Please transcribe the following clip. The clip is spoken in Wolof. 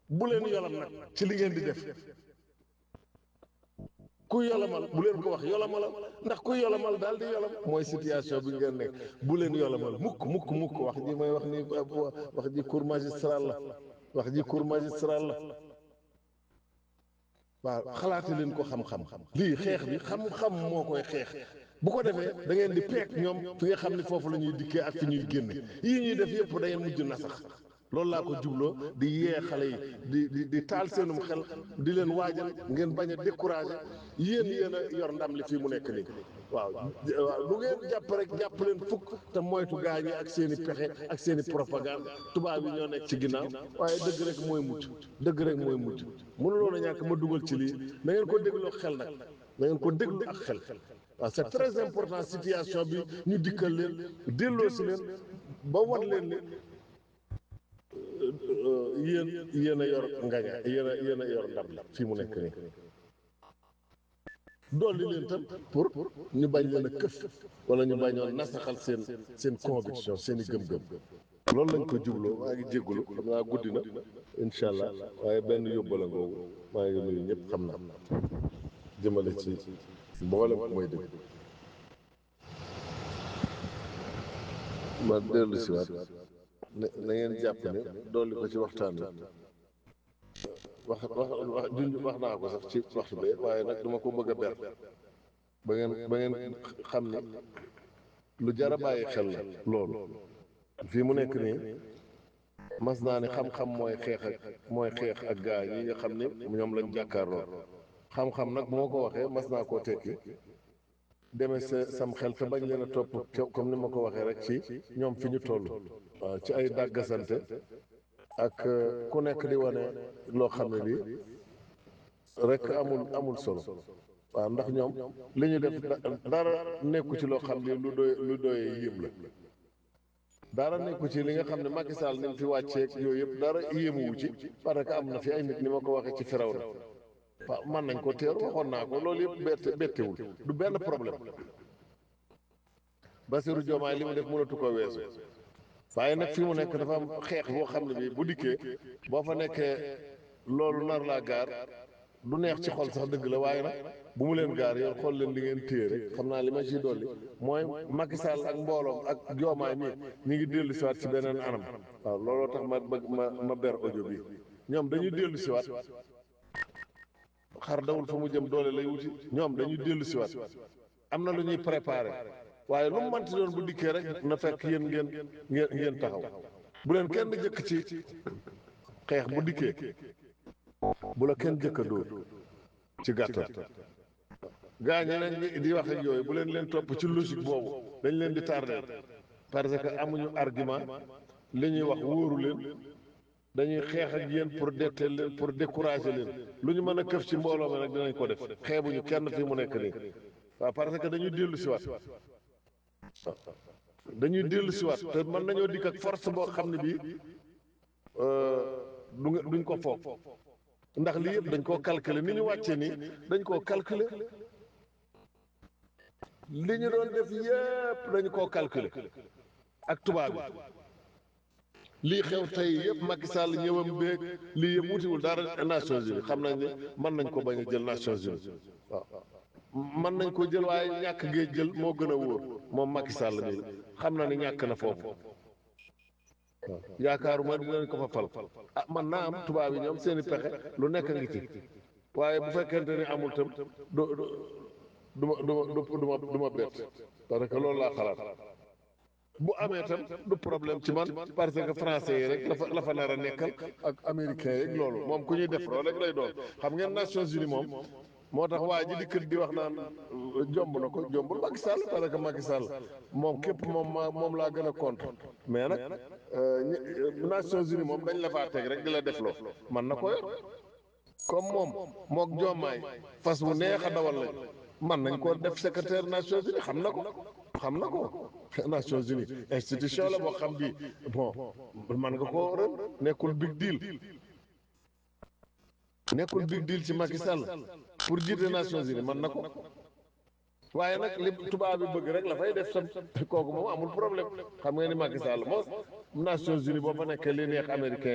bu leen yolam nag ci li ngeen di def ku yolamal bu leen ko wax yolamalal ndax ku yolamal daal di yolam mooy situation bi ngeen nekk bu leen yolamal mukk mukk mukk wax ji may wax ni wax ji cour magistral la wax ji cour magistral la waaw xalaate leen ko xam-xam lii xeex bi xam-xam moo koy xeex bu ko defee da ngeen di peek ñoom fi nga xam ne foofu la ñuy dikkee ak fi ñuy génne yii ñuy def yëpp da ngeen mujj na sax loolu laa ko jubloo di yee xale yi di di di taal seenum xel di leen waajal ngeen bañ a découragé yéen yéen a yor ndam li fii mu nekk nii waaw waaw lu ngeen jàpp rek jàpp leen fukk te moytu gaa ñi ak seen i pexe ak seen i propagande tubaab yi ñoo nekk ci ginnaaw waaye dëgg rek mooy mucc dëgg rek mooy mucc mënuloon a ñàkk ma dugal ci lii na ngeen ko dégloo xel nag na ngeen ko déglu ak xel waaw c'est très important situation bi ñu dikkal leen delloo si leen ba wan leen ne yéen yéen a yor ngaña yéen a yéen a yor ndam la fii mu nekk nii dolli leen tam pour ñu bañ leen a këf wala ñu bañoon nasaxal seen seen conviction seen i gëm-gëm loolu lañ ko jubloo maa ngi jéggulu xam naa guddi na incha allah waaye benn yóbbala ngoogu maa ngi nuyu ñëpp xam naa jëmale ci mboolem mooy dëgg ma dellu si waat na na ngeen jàpp ne dolli ko ci waxtaan bi wax wax wax junj wax naa ko sax ci waxtu bi waaye nag dama ko bëgg a ber ba ngeen ba ngeen xam ne lu jar a bàyyi xel la loolu fii mu nekk nii mas naa ne xam-xam mooy xeex ak mooy xeex ak gaa yi nga xam ne ñoom lañ jàkkaarloo xam-xam nag bu ma ko waxee mas naa koo tekki demee sa sam xel te bañ leen a topp comme ni ma ko waxee rek ci ñoom fi ñu toll waaw ci ay dàggasante ak ku nekk di wane loo xam ne lii rek amul amul solo waaw ndax ñoom li ñu def dara nekku ci loo xam ne lu doy lu doyee yéem la dara nekku ci li nga xam ne Macky Sall ni mu fi wàcceeg yooyu yëpp dara yéemuwu ci parce que am na fi ay nit ni ma ko waxee ci firaw na waaw mën nañ ko teeru waxoon naa ko loolu yëpp bette bettewul du benn problème Bassirou Diomaye li mu def mënatu ko weesu waaye nag fi mu nekk dafa am xeex boo xam ne bii bu dikkee boo fa nekkee loolu nar laa gaar du neex ci xol sax dëgg la waaye nag bu mu leen gaar yow xool leen li ngeen téye rek xam naa li ma ciy dolli mooy Macky Sall ak mbooloom ak Diomaye mi ñu ngi dellu siwaat ci beneen anam waaw looloo tax ma bëgg ma ma ber audio bi ñoom dañuy dellu siwaat xar dawul fa mu jëm doole lay wuti ñoom dañuy dellu siwaat am na lu ñuy préparé waaye lu mu manti doon bu dikkee rek na fekk yéen ngeen ngeen ngeen taxaw bu leen kenn jëkk ci xeex bu dikkee bu la kenn jëkk a dóor ci gàttal gaa ñi leen di wax ak yooyu bu leen leen topp ci logique boobu dañ leen di tardé parce que amuñu argument li ñuy wax wóoru leen dañuy xeex ak yéen pour detteel leen pour décourager leen lu ñu mën a këf ci mbooloo mi nag dinañ ko def xeebuñu kenn fii mu nekk nii waaw parce que dañuy dellu siwaat dañuy dellu siwaat te mën nañoo dikk ak force boo xam ne bii du duñ ko foog ndax lii yëpp dañ koo calculer ni ñu wàccee nii dañ koo calculer li ñu doon def yëpp dañu koo calculer ak tubaab bi lii xew tey yëpp Macky Sall ñëwam beeg lii yëpp wutiwul dara Nations Unies xam nañ ne mën nañ ko bañ a jël Nations Unies waaw mën nañ ko jël waaye ñàkk gee jël moo gën a wóor moom Macky Sall bi xam na ni ñàkk na foofu waaw yaakaaruma dinañ ko fa fal ah man naa am tubaab yi ñoom seen i pexe lu nekk ngi ci waaye bu fekkente ni amul tam du du ma du ma du ma du ma bett parce que loolu laa xalaat bu amee tam du problème ci man parce que français yi rek la fa la fa nar a nekkal ak américains yeeg loolu moom ku ñuy def loolu rek lay doon xam ngeen Nations Unies moom moo tax waa ji di kër di wax naan jomb na ko jombul Macky Sall parce que Macky Sall moom képp moom ma moom laa gën a contre mais nag Nations Unies moom dañ la faa teg rek di la def loo man na ko yor comme moom mook jommaay fas wu neex a dawal lañ man nañ ko def secrétaire Nations Unies xam na ko xam na ko Nations Unies institution la boo xam bi bon man nga ko ren nekkul big deal nekkul big deal ci Macky Sall pour jiite Nations Unies man na ko waaye nag li tubaab bi bëgg rek la fay def sam kooku moom amul problème xam nga ni Macky Sall moom Nations Unies boo fa nekkee li neex américain